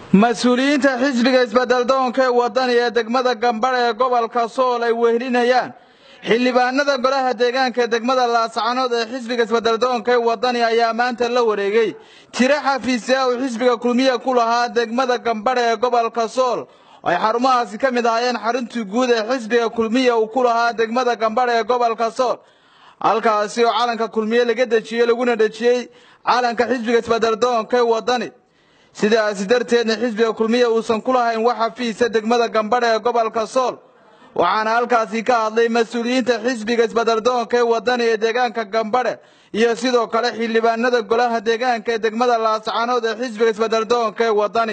mas-uuliyiinta xisbiga isbeddeldoonka ee wadani ee degmada gambadh ee gobolka sool ay wehelinayaan xildhibaanada golaha deegaanka ee degmada laascanood ee xisbiga isbeddeldoonka ee wadani ayaa maanta la wareegay tiro xafiisya uu xisbiga kulmiya ku lahaa degmada gambadh ee gobolka sool ay xarumahaasi ka mid ahaayeen xaruntii guud ee xisbiga kulmiya uu ku lahaa degmada gambadh ee gobolka sool halkaasi oo calanka kulmiye laga dejiyey laguna dhejiyey calanka xisbiga isbeddeldoonka ee wadani sidaasi darteedna xisbiga kulmiya uusan ku lahayn wax xafiisa degmada gambadh ee gobolka sool waxaana halkaasi ka hadlay mas-uuliyiinta xisbiga isbeddeldoonka ee wadani ee deegaanka gambadhe iyo sidoo kale xildhibaanada golaha deegaanka ee degmada laascanood ee xisbiga isbeddeldoonka ee wadani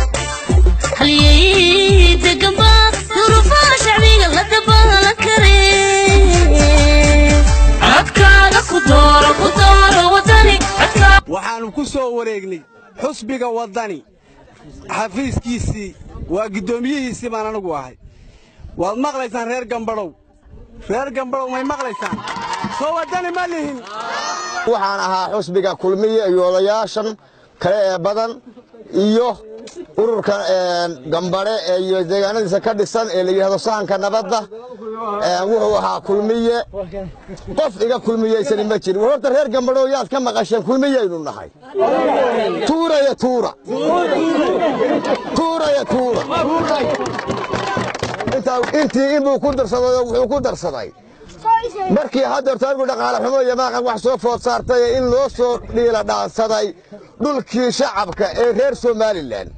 waxaannu ku soo wareegnay xusbiga waddani xafiiskiisii waa guddoomiyihiisii baan anagu ahay waad maqlaysaan reer gambadhow reer gambadhow may maqlaysaan soo waddani ma lihin waxaan ahaa xusbiga kulmiye iyo odayaashan kale ee badan iyo ururka gambadhe iyo deegaanadiisa ka dhisan ee la yidhahdo sahanka nabadda wuxuu ahaa kulmiye qof iga kulmiyaysani ma jirin war horta reer gambadhow yaad ka maqasheen kulmiyaynu nahay tuuraya tuura tuuraya tuura intii inbuu ku darsaday oo wuxuu ku darsaday markii haddeerto anigu dhaqaale xumo iyo maaqan wax soo food saartay in loo soo dhiila dhaansaday dhulkii shacabka ee reer somalilan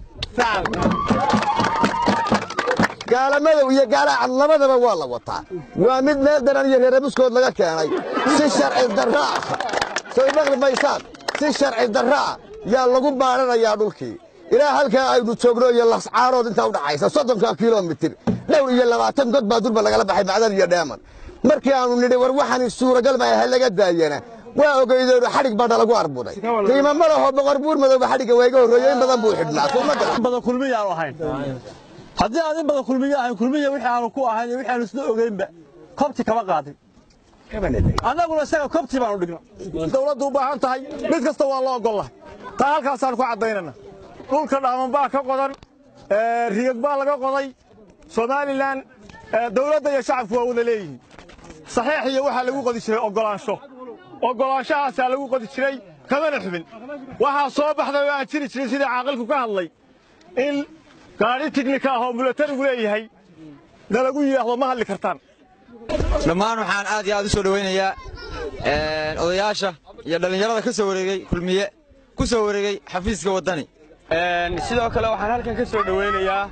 gaalamadow iyo gaalacad labadaba waa la wataa waa mid meel daran iyo reerabuskood laga keenay si sharci darraa soo maqli maysaan si sharci darraa yaa lagu baadhanayaa dhulkii ilaa halkaa aynu joogno iyo lascaarood intaa u dhaxaysa soddonka kilomitir dhowr iyo labaatan god baa durba lagala baxay macdan iyo dheeman markii aanu nidhi war waxaan suuragal ma ha laga daayana waa ogeydeenu xadhig baana lagu arbuday qiimo ma laho boqor buur madowba xadhigga waa iga horreeye in badan buu xidhnaa badan kulmiya aanu ahayn haddii aan in badan kulmiya ahayn kulmiya wixii aanu ku ahayn wixii aanu isla ogeynba kobti kama qaadin annaguna isaga kobti baanu dhigna dawladdu u baahan tahay mid kasta waa la ogollahay taa halkaasaan ku caddaynana dhulka dhaaman baa ka qodan rigag baa laga qoday somalilan dawladda iyo shacabku waa wada leeyihiin saxiix iyo waxaa lagu qodi jiray oggolaansho oggolaanshahaasaa lagu qodi jiray kamana xubin waxaa soo baxday oo aan jiri jirin sidii caaqilku ka hadlay in gaadhi tignika ah oo mulatarigu leeyahay nalagu yidhaahdo ma hadli kartaan dhammaan waxaan aad iyo aad u soo dhowaynayaa odayaasha iyo dhallinyarada ka soo wareegey kulmiye ku soo wareegey xafiiska waddani sidoo kale waxaan halkan ka soo dhowaynayaa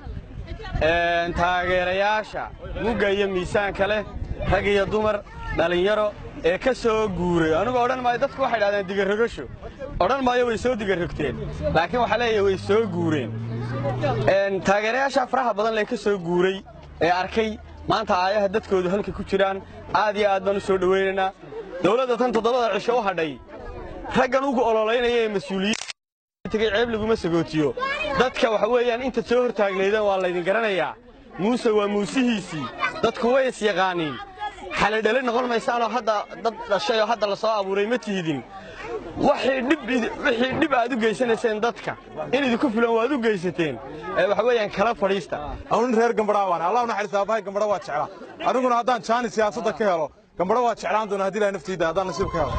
taageerayaasha mugga iyo miisaanka leh rag iyo dumar dhallinyaro ee ka soo guuray anugu odhan maayo dadku waxay dhahdeen digarrogasho odhan maayo way soo digarrogteen laakiin waxaa leeyahay way soo guureen taageerayaasha faraha badan lee ka soo guuray ee arkay maanta aayaha dadkoodu halka ku jiraan aad iyo aad baan u soo dhowaynaynaa dawladda tan toddobada cisho u hadhay raggan ugu ololaynaya ee mas-uuliyiin tegey ceeb laguma sagootiyo dadka waxa weeyaan inta soo hortaagnaydeen waa laydin garanayaa muuse waa muusihiisii dadku way is yaqaaniin xalidhali noqon maysaanoo hadda dad dhashay oo hadda la soo abuuray ma tihidin wixii dhib aad u geysanayseen dadka in idinku filan waad u geysateen waxa weeyaan kala fadhiista nin reer gambadhaa waan allah naxariis aabahay gambadha waa jeclaa aniguna haddaan jaani siyaasadda ka helo gambadha waa jeclaan doona haddii ilahay naftayda haddaan nasiib ka helo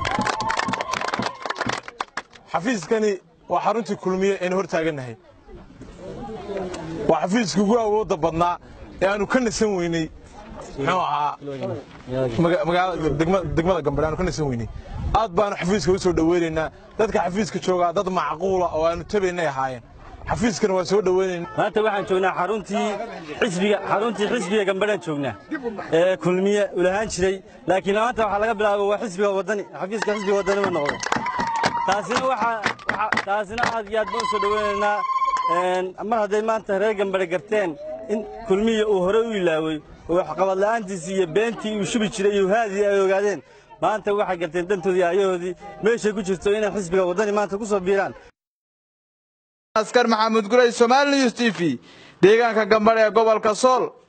xafiiskani waa xaruntii kulmiye aynu hor taagannahay waa xafiiska ugu awoodda badnaa ee aanu ka nasan weynay muxuu ahaa degmada gambadhe aanu ka nasan weynay aad baanu xafiiska u soo dhoweynaynaa dadka xafiiska joogaa dad macquula oo aanu tabaynay ahaayeen xafiiskana waa soo dhoweynaynaa maanta waxaan joognaa xaruntii xisbiga xaruntii xisbiga gambadhaan joognaa ee kulmiye ulahaan jiray laakiin maanta waxaa laga bilaabo waa xisbiga waddani xafiiska xisbiga waddani ma noqdo taasina waxaa taasina aad iyo aad baan u soo dhoweynaynaa mar hadday maanta reer gambadhe garteen in kulmiya uu hore u ilaawey oo waxqabad la'aantiisii iyo beentii uu shubi jiray iyo haadii ay ogaadeen maanta waxay garteen dantoodii ayahoodii meeshay ku jirto inay xisbiga waddani maanta ku soo biiraan askar maxamuud guley somaali news t v deegaanka gambadhe ee gobolka sool